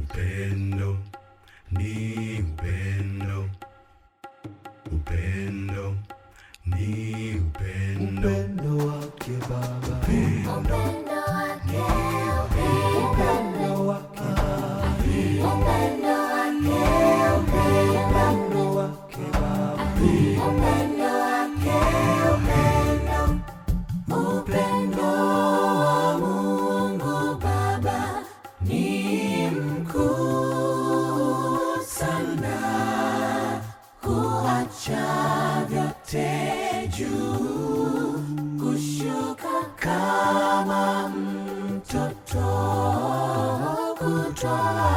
upendo ni upendo upendo ni upendo upendo wake Baba, upendo Upendo wake, upendo wake Baba, upendo wake, upendo wake Baba, upendo wake, upendo, upendo wa Mungu Baba ni mkuu sana, huacha vyote juu, kushuka kama mtoto, kutoa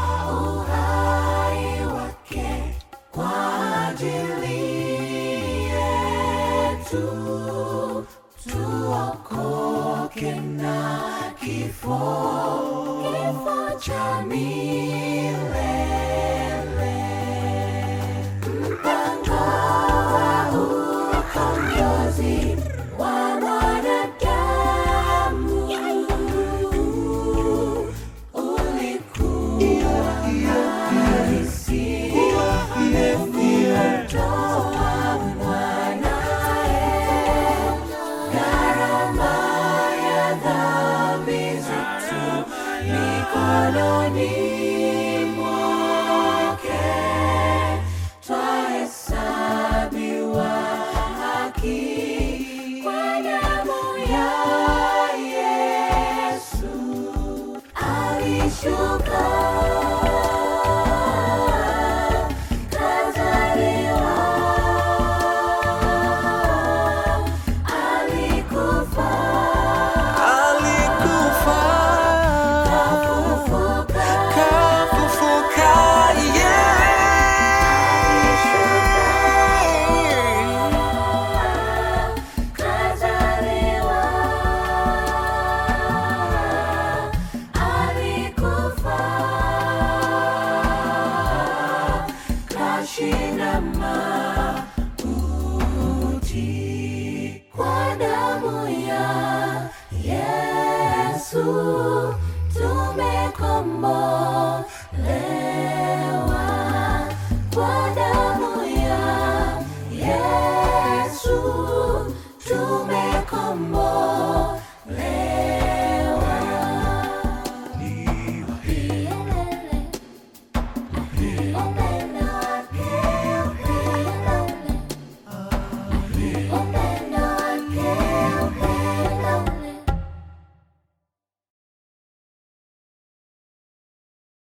uhai wake kwa ajili yetu, tuokoke na kifo, kifo cha milele. Mpango wa ukombozi wa mwanadamu ulikuwa halisi, kumtoa mwanae, gharama ya dhambi zetu mikononi mwake twahesabiwa haki kwa damu ya Yesu alishuka kazaliwa alikufa alikufa kafufuka kafufuka, yeah. kazaliwa alikufa kashinda mauti kwa damu ya Yesu